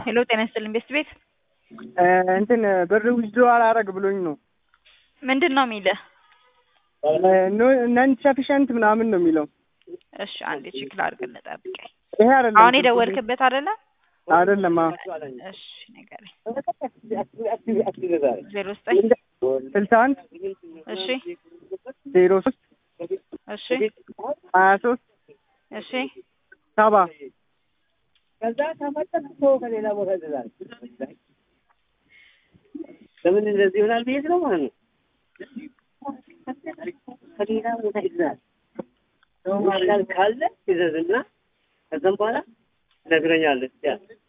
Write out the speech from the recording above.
ሄሎ ጤና ይስጥልኝ ቤስት ቤት እንትን ብር ዊዝድሮ አላረግ ብሎኝ ነው። ምንድን ነው የሚልህ? ነን ሰፊሸንት ምናምን ነው የሚለው። እሺ አንዴ ቼክ ላድርግልህ፣ ጠብቀኝ። ይሄ አይደለም አሁን የደወልክበት አይደለ? አይደለም። አዎ እሺ ንገረኝ። ዜሮ ዘጠኝ ስልሳ አንድ እሺ ዜሮ ሶስት እሺ ሀያ ሶስት እሺ ሰባ ከዛ ተመጠጥቶ ከሌላ ቦታ ይላል። ለምን እንደዚህ ይሆናል ብዬ ነው ማለት ነው። ከሌላ ቦታ ይዛል ሰው ማርጋል ካለ ይዘዝና ከዛም በኋላ ነግረኛለች ያ